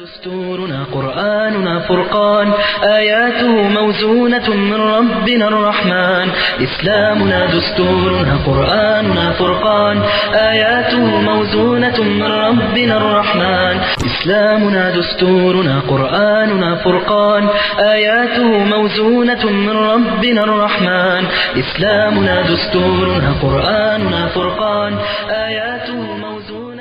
دستورنا قرآننا فرقان آياته موزونة من ربنا الرحمن إسلامنا دستورنا قرآننا فرقان آياته موزونة من ربنا الرحمن إسلامنا دستورنا قرآننا فرقان آياته موزونة من ربنا الرحمن إسلامنا دستورنا قرآننا فرقان آياته موزونة من ربنا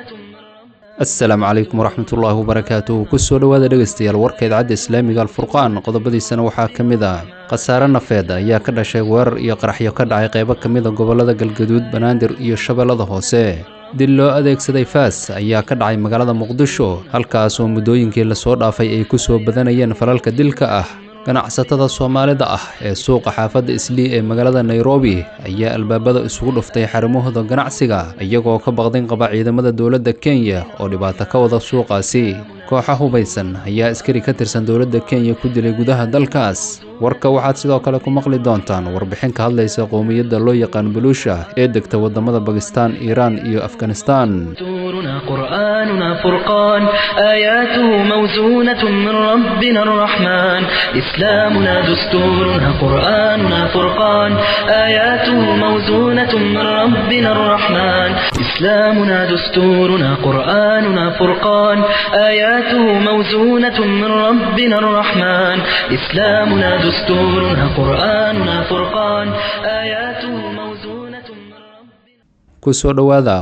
asalaamu calaykum waraxmatullaahi wabarakaatuh kusoo dhowaada dhegaystayaal warka idaacadda islaamiga alfurqaan qodobadiisana waxaa ka mid ah khasaare nafeed ayaa ka dhashay weerar iyo qaraxyo ka dhacay qaybo ka mida gobollada galgaduud banaadir iyo shabeellada hoose dil loo adeegsaday faas ayaa ka dhacay magaalada muqdisho halkaas oo muddooyinkii lasoo dhaafay ay ku soo badanayeen falalka dilka ah ganacsatada soomaalida ah ee suuqa xaafadda islii ee magaalada nairobi ayaa albaabada isugu dhuftay xarimahooda ganacsiga iyagoo ka baqdin qaba ciidamada dowladda kenya oo dhibaato ka wada suuqaasi kooxa hubaysan ayaa askari ka tirsan dowladda kenya ku dilay gudaha dalkaas warka waxaad sidoo kale ku maqli doontaan warbixin ka hadlaysa qowmiyadda loo yaqaan buluusha ee degta waddamada bakistaan iiraan iyo afganistaan دستورنا قرآننا فرقان آياته موزونة من ربنا الرحمن إسلامنا دستورنا قرآننا فرقان آياته موزونة من ربنا الرحمن إسلامنا دستورنا قرآننا فرقان آياته موزونة من ربنا الرحمن إسلامنا دستورنا قرآننا فرقان آياته موزونة من ربنا kusoo dhowaada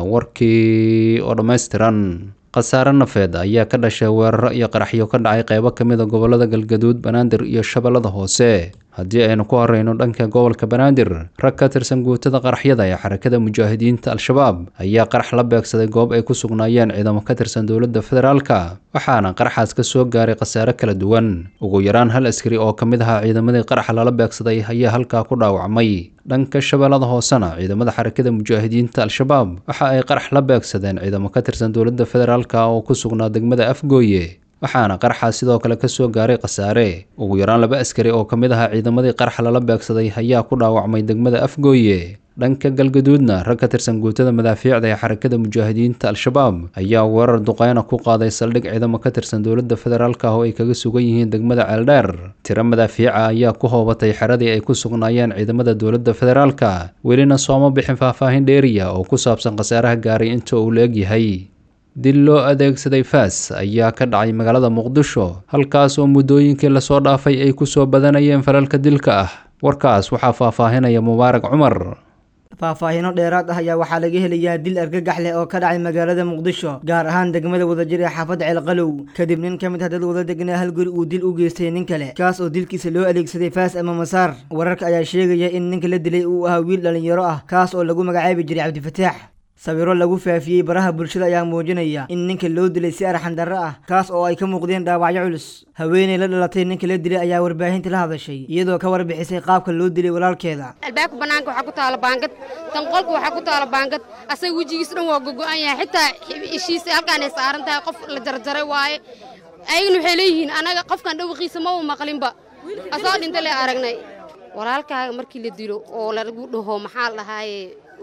warkii oo dhammaystiran khasaare nafeed ayaa ka dhashay weeraro iyo qaraxyo ka dhacay qaybo ka mid a gobollada galgaduud banaadir iyo shabeellada hoose haddii aynu ku horeyno dhanka gobolka banaadir rag ka tirsan guutada qaraxyada ee xarakada mujaahidiinta al-shabaab ayaa qarax la beegsaday goob ay ku sugnaayeen ciidamo ka tirsan dowladda federaalka waxaana qaraxaas ka soo gaaray khasaare kala duwan ugu yaraan hal askari oo ka mid ahaa ciidamadii qaraxa lala beegsaday ayaa halkaa ku dhaawacmay dhanka shabeellada hoosena ciidamada xarakada mujaahidiinta al-shabaab waxa ay qarax la beegsadeen ciidamo ka tirsan dowladda federaalka oo ku sugnaa degmada afgooye waxaana qaraxaas sidoo kale ka soo gaaray khasaare ugu yaraan laba askari oo ka mid ahaa ciidamadii qaraxa lala beegsaday ayaa ku dhaawacmay degmada afgooye dhanka galgaduudna rag ka tirsan guutada madaafiicda ee xarakada mujaahidiinta al-shabaab ayaa weerar duqeyna ku qaaday saldhig ciidamo ka tirsan dowladda federaalka oo ay kaga sugan yihiin degmada ceeldheer tiro madaafiica ayaa ku hoobatay xeradii ay ku sugnaayeen ciidamada dowladda federaalka welina sooma bixin faahfaahin dheeriya oo ku saabsan khasaaraha gaaray inta uu la egyahay dil loo adeegsaday faas ayaa ka dhacay magaalada muqdisho halkaas oo muddooyinkii lasoo dhaafay ay ku soo badanayeen falalka dilka ah warkaas waxaa faahfaahinaya mubaarak cumar faahfaahino dheeraad ah ayaa waxaa laga helayaa dil argagax leh oo ka dhacay magaalada muqdisho gaar ahaan degmada wadajir ee xaafadda ceelqalow kadib nin ka mid ah dad wada degnaa hal guri uu dil u geystay nin kale kaas oo dilkiisa loo adeegsaday faas ama masaar wararka ayaa sheegaya in ninka la dilay uu ahaa wiil dhallinyaro ah kaas oo lagu magacaabi jiray cabdifataax sawiro lagu faafiyey baraha bulshada ayaa muujinaya in ninka loo dilay si arxandarro ah kaas oo ay ka muuqdeen dhaawacyo culus haweeney la dhalatay ninka la dilay ayaa warbaahinta la hadashay iyadoo ka warbixisay qaabka loo dilay walaalkeeda albaabka banaanka waxaa ku taala baangad tan qolka waxaa ku taala baangad asaga wejigiis dhan waa gogo'an yahay xitaa ishiisa halkaanay saaran tahay qof la jarjaray waaye ayagana waxay leeyihiin anaga qofkan dhawaqiisa maba maqlinba asoo dhinta le aragnay walaalkaaga markii la dilo oo lagu dhaho maxaa lahaaye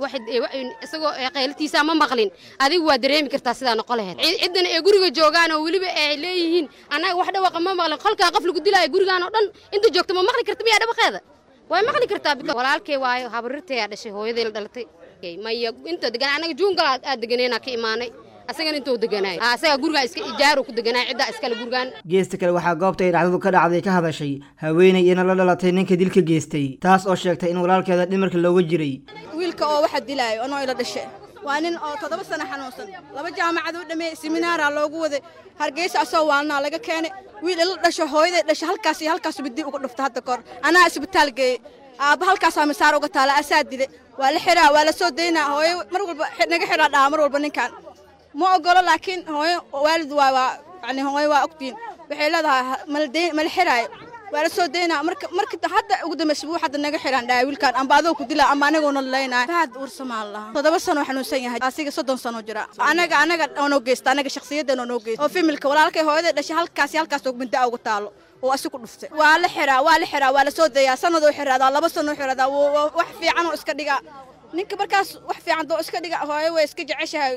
isagoo qaylatiisa ma maqlin adigu waa dareemi kartaa sidaa noqon lahayd ciddana ee guriga joogaan oo weliba ay leeyihiin annaga wax dhawaqa ma maqlin qolkaa qof lagu dilaayo gurigaan oo dhan inta joogta ma maqli karta miyaa dhawaqeeda way maqli kartaa walaalkay waayo habarirtayaa dhashay hooyadii la dhalatay maya inta degan annaga juungala aad deganeena ka imaanay asagana intuu deganaay asaga gurigaa iska ijaaru ku deganaay ciddaa iskale gurigaan geesta kale waxaa goobta ay dhacdadu ka dhacday ka hadashay haweeney iyana la dhalatay ninka dilka geystay taas oo sheegtay in walaalkeeda dhimarka looga jiray wiilka oo waxa dilaayo anoo ila dhashe waa nin oo toddoba sano xanuunsan laba jaamacad u dhameeyey seminaaraa loogu waday hargeysa asoo waalnaa laga keenay wiil ila dhasho hooyaday dhasho halkaas iyo halkaas bidi uga dhufta hadda kahor anaa isbitaal geeyey aabba halkaasaa misaar uga taala asaa dile waa la xiraa waa la soo daynaa hooyo mar walba naga xiraa dhaha mar walba ninkan ma ogolo laakiin hooyo waalid waa waa yani hooyo waa ogtiin waxay leedahay maldayn mala xiraayo waa la soo daynaa marka marka hadda ugu dambaysa buu hadda naga xiraan dhahay wiilkan amba adoo ku dilaa amba anaguna laleynaayo faad uursamaan lahaa toddoba sano xanuunsan yahay asiga soddon sano jira anaga anaga oonoo geysta anaga shakhsiyadan oonoo geysta oo familka walaalkay hooyaday dhashay halkaas iyo halkaas oo minda ugu taalo oo asi ku dhuftay waa la xiraa waa la xiraa waa la soo dayaa sanadoo xiraadaa laba sanoo xiraadaa wax fiican oo iska dhiga ninka markaas wax fiican doo iska dhiga hooyo way iska jeceshahay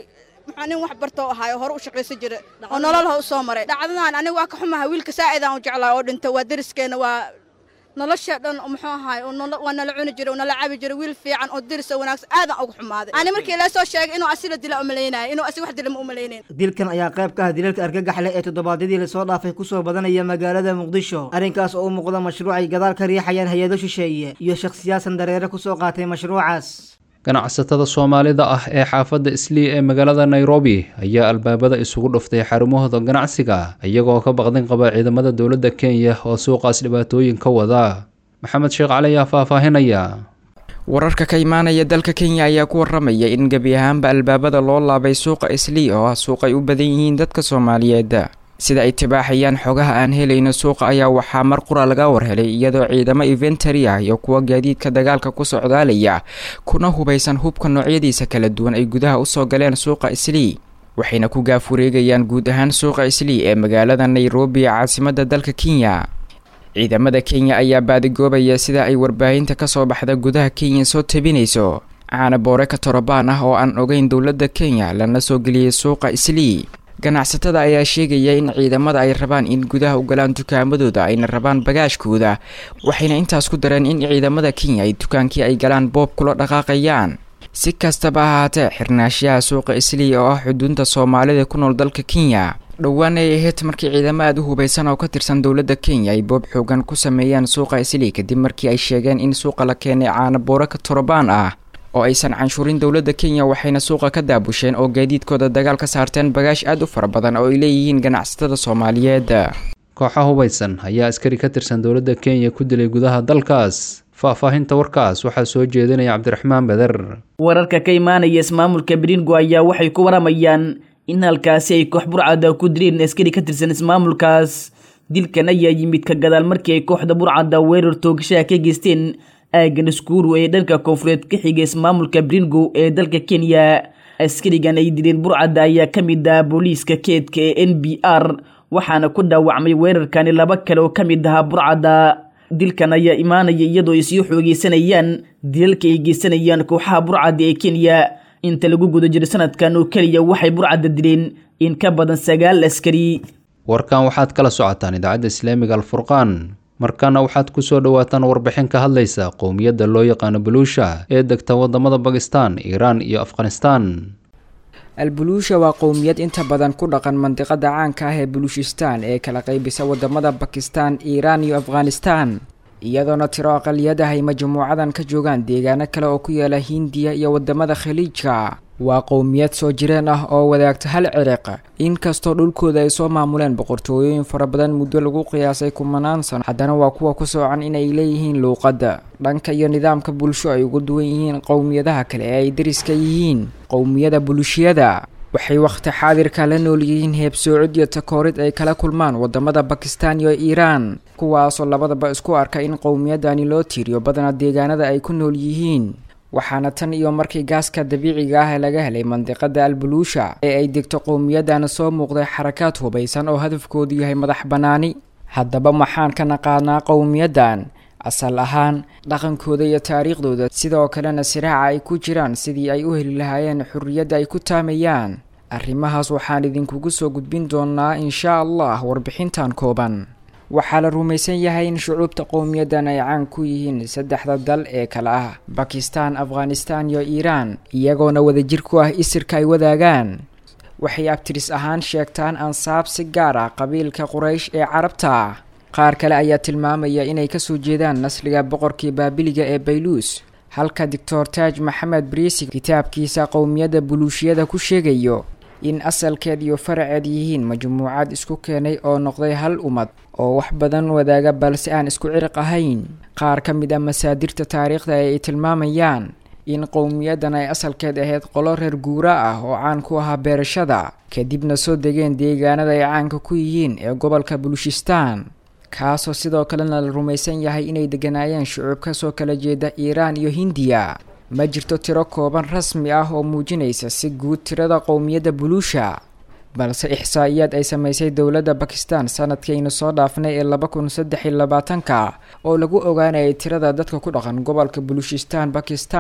maxaa nin wax bartoo ahaay oo hore u shaqaysan jira oo nololha u soo maray dhacdadan aniga waa ka xumaha wiilka saa'idaan u jeclaa oo dhinta waa deriskeena waa nolosha dhan muxuu ahaay waa nala cuni jiray nala cabi jiray wiil fiican oo diris oo wanaagsan aadan ugu xumaaday ani markii ila soo sheegay inuu asila dila umalaynaya inuu asi wax dila ma umalaynayn dilkan ayaa qayb ka ah dilalka argagaxle ee toddobaadyadii lasoo dhaafay kusoo badanaya magaalada muqdisho arrinkaas oo u muuqda mashruuc ay gadaal ka riixayaan hay-ado shisheeye iyo shakhsiyaasan dareere kusoo qaatay mashruucaas ganacsatada soomaalida ah ee xaafadda islii ee magaalada nairobi ayaa albaabada isugu dhuftay xarumahooda ganacsiga iyagoo ka baqdin qaba ciidamada dowladda kenya oo suuqaas dhibaatooyin ka wada maxamed sheekh cali ayaa faahfaahinaya wararka ka imaanaya dalka kenya ayaa ku waramaya in gebi ahaanba albaabada loo laabay suuqa islii oo ah suuq ay u badan yihiin dadka soomaaliyeed sida ay tibaaxayaan xogaha aan helayno suuqa ayaa waxaa mar qura laga warhelay iyadoo ciidamo inventary ah iyo kuwa gaadiidka dagaalka ku socdaalaya kuna hubaysan hubka noocyadiisa kala duwan ay gudaha usoo galeen suuqa islii waxayna ku gaaf wareegayaan guud ahaan suuqa islii ee magaalada nairobi ee caasimadda dalka kenya ciidamada kenya ayaa baadigoobaya sida ay warbaahinta kasoo baxda gudaha kenya soo tabinayso caana boore ka torobaan ah oo aan ogeyn dowladda kenya lana soo geliyey suuqa islii ganacsatada ayaa sheegaya in ciidamada ay rabaan in gudaha u galaan dukaamadooda ayna rabaan bagaashkooda waxayna intaas ku dareen in ciidamada kenya ay dukaankii ay galaan boob kula dhaqaaqayaan si kastaba ahaatee xirnaashaha suuqa islii oo ah xuduunta soomaalida ku nool dalka kenya dhowaan ay ahayd markii ciidamo aada u hubaysan oo ka tirsan dowladda kenya ay boob xoogan ku sameeyeen suuqa islii kadib markii ay sheegeen in suuqa la keenay caana boore ka torobaan ah oo aysan canshuurin dowladda kenya waxayna suuqa ka daabusheen oo gaadiidkooda dagaal ka saarteen bagaash aada u fara badan oo ay leeyihiin ganacsatada soomaaliyeed kooxa hubaysan ayaa askari ka tirsan dowladda kenya ku dilay gudaha dalkaas faahfaahinta warkaas waxaa soo jeedinaya cabdiraxmaan beder wararka ka imaanaya ismaamulka bringo ayaa waxay ku waramayaan in halkaasi ay koox burcada ku dileen askari ka tirsan ismaamulkaas dilkan ayaa yimid ka gadaal markii ay kooxda burcada weerar toogashaha ka geysteen aagan iskuuru ee dhanka koonfureed ka xigay ismaamulka bringo ee dalka kenya askarigan ay dileen burcadda ayaa ka mid ah booliiska keedka ee n b r waxaana ku dhaawacmay weerarkani laba kale oo ka mid ahaa burcadda dilkan ayaa imaanaya iyadoo ay sii xoogeysanayaan dilalka ay geysanayaan kooxaha burcadda ee kenya inta lagu guda jiro sanadkan oo keliya waxay burcadda dileen in ka badan sagaal askari warkan waxaad kala socotaan idaacadda islaamiga alfurqaan markaana waxaad ku soo dhowaataan warbixin ka hadlaysa qowmiyadda loo yaqaano baluusha ee degta wadamada bakistan iiraan iyo afghanistan albuluusha waa qowmiyad inta badan ku dhaqan mandiqada caanka ah ee buluushistaan ee kala qaybisa wadamada bakistan iiraan iyo afghanistan iyadoona tiro aqaliyadaha ay majmuucadan ka joogaan deegaano kale oo ku yaala hindiya iyo wadamada khaliijka waa qowmiyad soo jireen ah oo wadaagta hal ciriq inkastoo dhulkooda ay soo maamuleen boqortooyooyin fara badan muddo lagu qiyaasay kumanaan sano haddana waa kuwa ku soocan inay leeyihiin luuqadda dhanka iyo nidaamka bulsho ay ugu duwan yihiin qowmiyadaha kale ee ay dariska yihiin qowmiyada buluushiyada waxay wakhti xaadirka la nool yihiin heebsoocid iyo takoorid ay kala kulmaan wadamada bakistan iyo iiraan kuwaasoo labadaba isku arka in qowmiyadani loo tiiriyo badana deegaanada ay ku nool yihiin waxaana tan iyo markii gaaska dabiiciga ah laga helay mandiqada albuluusha ee ay degto qowmiyadan soo muuqday xarakaad hubaysan oo hadafkoodu yahay madax bannaani haddaba maxaan ka naqaanaa qowmiyadan asal ahaan dhaqankooda iyo taariikhdooda sidoo kalena siraaca ay ku jiraan sidii ay u heli lahaayeen xurriyadda ay ku taamayaan arrimahaas waxaan idinkugu soo gudbin doonaa inshaa allah warbixintan kooban waxaa la rumaysan yahay in shucuubta qowmiyadan ay caan ku yihiin saddexda dal ee kale ah bakistan afghanistan iyo iiraan iyagoona wadajir ku ah isirka ay wadaagaan waxay abtiris ahaan sheegtaan ansaab si gaar ah qabiilka quraysh ee carabta qaar kale ayaa tilmaamaya inay kasoo jeedaan nasliga boqorkii baabiliga ee bayluus halka doctor taaj maxamed briisi kitaabkiisa qowmiyadda buluushiyada ku sheegayo in asalkeed iyo faraceed yihiin majmuucad isku keenay oo noqday hal ummad oo wax badan wadaaga balse aan isku ciriq ahayn qaar ka mid ah masaadirta taariikhda ee ay tilmaamayaan in qowmiyadan ay asalkeed ahayd qolo reer guura ah oo caan ku ahaa beerashada kadibna soo degeen deegaanada ay caanka ku yihiin ee gobolka buluushistaan kaasoo sidoo kalena la rumaysan yahay inay deganaayeen shucuub kasoo kala jeeda iiraan iyo hindiya ma jirto tiro kooban rasmi ah oo muujinaysa si guud tirada qowmiyadda buluusha balse ixsaa'iyaad ay samaysay dowladda bakistan sanadkaynu soo dhaafnay ee laba kun saddex iyo labaatanka oo lagu ogaanayay tirada dadka ku dhaqan gobolka buluushistaan bakistan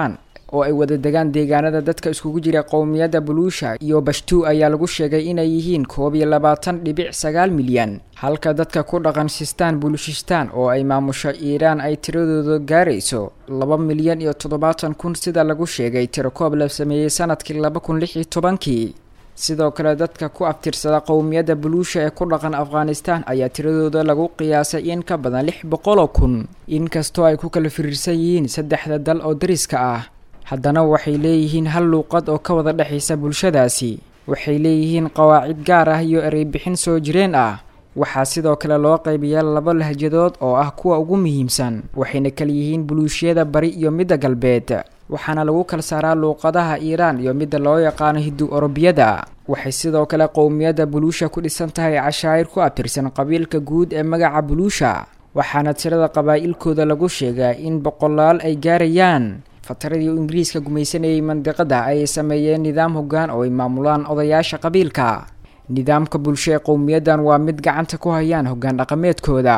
oo ay wada degaan deegaanada dadka iskugu jira qowmiyadda buluusha iyo bashtuu ayaa lagu sheegay inay yihiin koob iyo labaatan dhibic sagaal milyan halka dadka ku dhaqan sistaan bulushistaan oo ay maamusho iiraan ay tiradooda gaarayso laba milyan iyo toddobaatan kun sida lagu sheegay tirakoob la sameeyey sanadkii laba kun lix iyo tobankii sidoo kale dadka ku abtirsada qowmiyadda buluusha ee ku dhaqan afghanistan ayaa tiradooda lagu qiyaasay in ka badan lix boqol oo kun inkastoo ay ku kala firiirsan yihiin saddexda dal oo dariska ah haddana waxay leeyihiin hal luuqad oo ka wada dhexaysa bulshadaasi waxay leeyihiin qawaacid gaar ah iyo ereybixin soo jireen ah waxaa sidoo kale loo qaybiyaa laba lahjadood oo ah kuwa ugu muhiimsan waxayna kala yihiin buluushiyada bari iyo midda galbeed waxaana lagu kala saaraa luuqadaha iiraan iyo midda loo yaqaano hindu orobiyada waxay sidoo kale qowmiyadda buluusha ku dhisan tahay cashaa'ir ku abtirsan qabiilka guud ee magaca buluusha waxaana tirada qabaa'ilkooda lagu sheegaa in boqolaal ay gaarayaan fataradii ingiriiska gumaysanayay mandiqada ayay sameeyeen nidaam hoggaan oo ay maamulaan odayaasha qabiilka nidaamka bulsho ee qowmiyaddan waa mid gacanta ku hayaan hoggaan dhaqameedkooda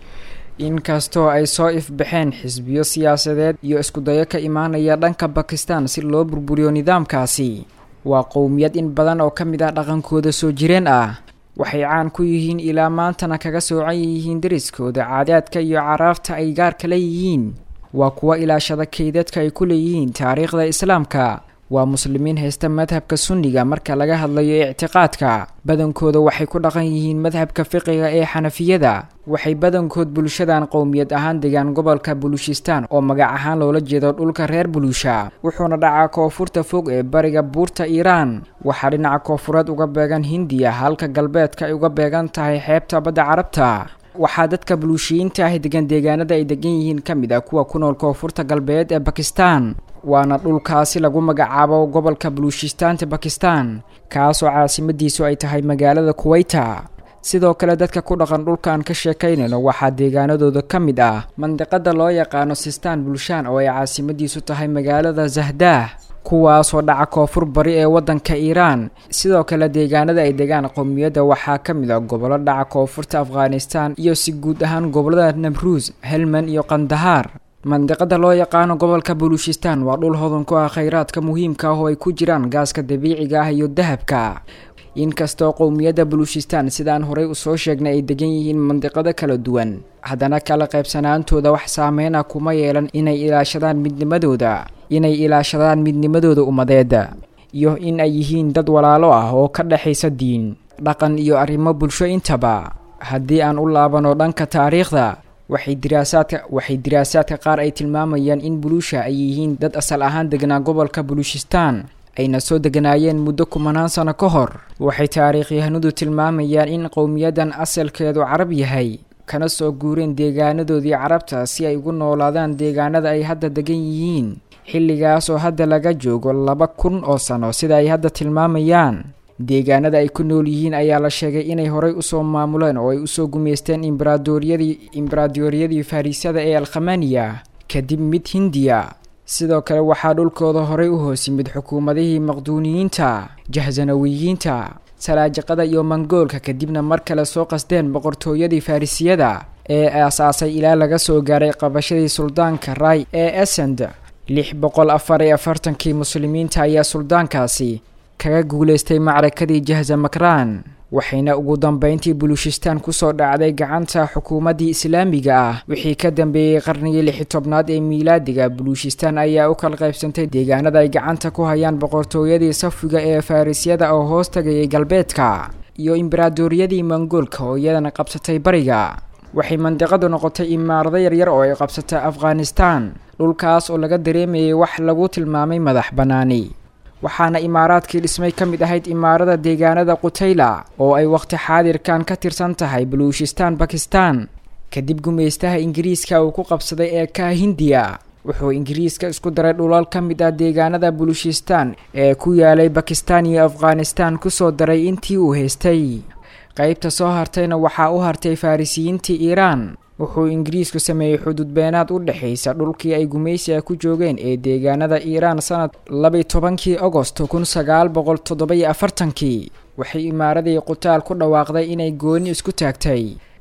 inkastoo ay soo ifbaxeen xisbiyo siyaasadeed iyo iskudayo ka imaanaya dhanka bakistan si loo burburiyo nidaamkaasi waa qowmiyad in badan oo ka mid ah dhaqankooda soo jireen ah waxay caan ku yihiin ilaa maantana kaga soocan yihiin dariskooda caadaadka iyo caraafta ay gaarka leeyihiin waa kuwa ilaashada kaydadka ay ku leeyihiin taariikhda islaamka waa muslimiin haysta madhabka sunniga marka laga hadlayo ictiqaadka badankooda waxay ku dhaqan yihiin madhabka fiqiga ee xanafiyada waxay badankood bulshadan qowmiyad ahaan degaan gobolka buluushistaan oo magac ahaan loola jeedo dhulka reer buluusha wuxuuna dhacaa koonfurta fog ee bariga buurta iiraan waxaa dhinaca koonfureed uga beegan hindiya halka galbeedka ay uga beegan tahay xeebta badda carabta waxaa dadka buluushiyiinta ah degan deegaanada ay degan yihiin ka mid ah kuwa ku nool koonfurta galbeed ee bakistan waana dhulkaasi lagu magacaabo gobolka buluushistaanta bakistan kaasoo caasimadiisu ay tahay magaalada kuweyta sidoo kale dadka ku dhaqan dhulkaan ka sheekaynayno waxaa deegaanadooda ka mid ah mandiqada loo yaqaano sistaan bulshaan oo ay caasimadiisu tahay magaalada zahdaah kuwaasoo dhaca koonfur bari ee waddanka iiraan sidoo kale deegaanada ay degaan qowmiyadda waxaa ka mid ah gobollo dhaca koonfurta afghanistan iyo si guud ahaan gobollada nabruus helman iyo kandahaar mandiqada loo yaqaano gobolka buluushistaan waa dhul hodan ku ah khayraadka muhiimka ah oo ay ku jiraan gaaska dabiiciga ah iyo dahabka inkastoo qowmiyadda buluushistaan sidaan horey usoo sheegnay ay degan yihiin mandiqado kala duwan haddana kala qaybsanaantooda wax saameyna kuma yeelan inay ilaashadaan midnimadooda inay ilaashadaan midnimadooda ummadeeda iyo in ay yihiin dad walaalo ah oo ka dhexaysa diin dhaqan iyo arrimo bulsho intaba haddii aan u laabano dhanka taariikhda waxay diraasaadka waxay diraasaadka qaar ay tilmaamayaan in buluusha ay yihiin dad asal ahaan degnaa gobolka buluushistaan ayna soo deganaayeen muddo kumanaan sano ka hor waxay taariikhyahanadu tilmaamayaan in qowmiyaddan asalkeedu carab yahay kana soo guureen deegaanadoodii carabta si ay ugu noolaadaan deegaanada ay hadda degan yihiin xilligaas oo hadda laga joogo laba kun oo sano sida ay hadda tilmaamayaan deegaanada ay ku nool yihiin ayaa la sheegay inay horey usoo maamuleen oo ay usoo gumaysteen imbaraadooryadii imbaraadooryadii fariisada ee alkhamaniya kadib mid hindiya sidoo kale waxaa dhulkooda horey u hoos yimid xukuumadihii maqduuniyiinta jahzanawiyiinta salaajiqada iyo mangoolka kadibna mar kale soo qasdeen boqortooyadii farrisiyada ee aasaasay ilaa laga soo gaaray qabashadii suldaanka ray ee esend lix boqol afar iyo afartankii muslimiinta ayaa suldaankaasi kaga guulaystay macrakadii jahza makraan waxayna ugu dambeyntii buluushistaan kusoo dhacday gacanta xukuumaddii islaamiga ah wixii ka dambeeyey qarnigii lixi tobnaad ee miilaadiga buluushistaan ayaa u kala qaybsantay deegaanada ay gacanta ku hayaan boqortooyadii safiga ee farrisyada oo hoos tagayay galbeedka iyo imbaraadooryadii mongoolka oo iyadana qabsatay bariga waxay mandiqadu noqotay imaarado yaryar oo ay qabsatay afghanistan dhulkaas oo laga dareemayay wax lagu tilmaamay madax bannaani waxaana imaaraadkii dhismay ka mid ahayd imaarada deegaanada qutayla oo ay wakhti xaadirkan ka tirsan tahay baluushistaan bakistan kadib gumaystaha ingiriiska uu ku qabsaday ee ka hindiya wuxuu ingiriiska isku daray dhulal ka mid ah deegaanada baluushistaan ee ku yaalay bakistan iyo afghanistan kusoo daray intii uu haystay qeybta soo hartayna waxaa u hartay farrisiyiintii iiraan wuxuu ingiriisku sameeyey xuduud beenaad u dhexaysa dhulkii ay gumaysiga ku joogeen ee deegaanada iiraan sanad labiy tobankii agosto kun sagaal boqol toddoba-iyo afartankii waxay imaaradii qutaal ku dhawaaqday inay gooni isku taagtay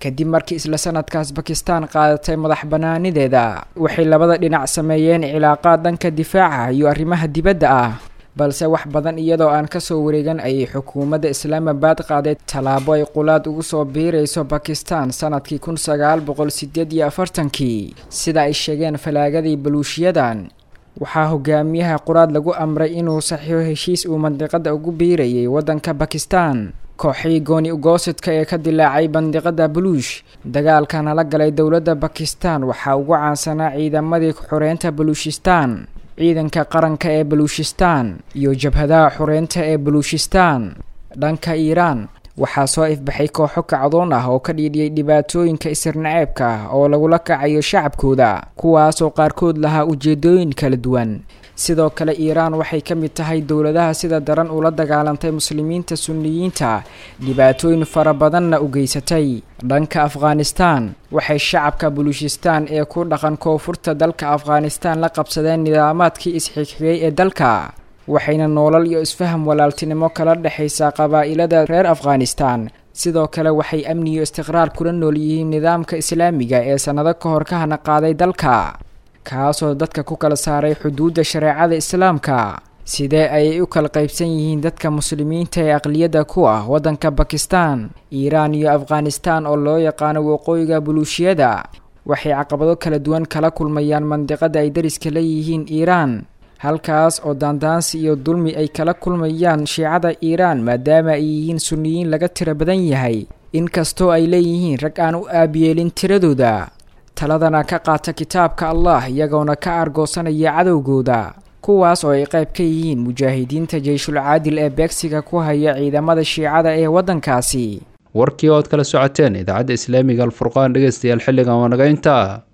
kadib markii isla sanadkaas bakistan qaadatay madax banaanideeda waxay labada dhinac sameeyeen cilaaqaad dhanka difaaca iyo arrimaha dibadda ah balse wax badan iyadoo aan kasoo wareegan ayay xukuumadda islaamabad qaaday tallaabo ay qulaad ugu soo biirayso bakistan sanadkii kun sagaal boqol sideed iyo afartankii sida ay sheegeen falaagadii baluushiyadan waxaa hogaamiyaha quraad lagu amray inuu saxiixo heshiis uu mandiqada ugu biirayay waddanka bakistan kooxii gooni ugoosidka ee ka dilaacay bandiqada baluush dagaalkana la galay dowladda bakistan waxaa ugu caansanaa ciidamadii xoreynta baluushistan ciidanka qaranka ee baluushistan iyo jabhadaha xoreynta ee baluushistan dhanka iiraan waxaa soo ifbaxay kooxo kacdoon ah oo ka dhiidhiyay dhibaatooyinka isirnaceebka ah oo lagula kacayo shacabkooda kuwaasoo qaarkood lahaa ujeedooyin kala duwan sidoo kale iiraan waxay ka mid tahay dowladaha sida daran ula dagaalantay muslimiinta sunniyiinta dhibaatooyin fara badanna u geysatay dhanka afghanistan waxay shacabka baluushistan ee ku dhaqan koonfurta dalka afghanistan la qabsadeen nidaamaadkii isxigxigay ee dalka waxayna noolal iyo isfaham walaaltinimo kala dhexaysaa qabaa'ilada reer afghanistan sidoo kale waxay amni iyo istiqraar kula nool yihiin nidaamka islaamiga ee sannado ka hor ka hana qaaday dalka kaasoo dadka ku kala saaray xuduudda shareecada islaamka sidee ayay u kala qaybsan yihiin dadka muslimiinta ee aqliyadda ku ah waddanka bakistan iiraan iyo afghanistan oo loo yaqaano waqooyiga buluushiyada waxay caqabado kala duwan kala kulmayaan mandiqada ay dariska leeyihiin iiraan halkaas oo daandaansi iyo dulmi ay kala kulmayaan shiicada iiraan maadaama ay yihiin sunniyiin laga tiro badan yahay inkastoo ay leeyihiin rag aan u aabiyeelin tiradooda taladana ka qaata kitaabka allah iyagoona ka argoosanaya cadowgooda kuwaas oo ay qayb ka yihiin mujaahidiinta jeyshul caadil ee beegsiga ku haya ciidamada shiicada ee waddankaasi warkii ood kala socoteen idaacadda islaamiga alfurqaan dhegeystayaal xilligan waa naga intaa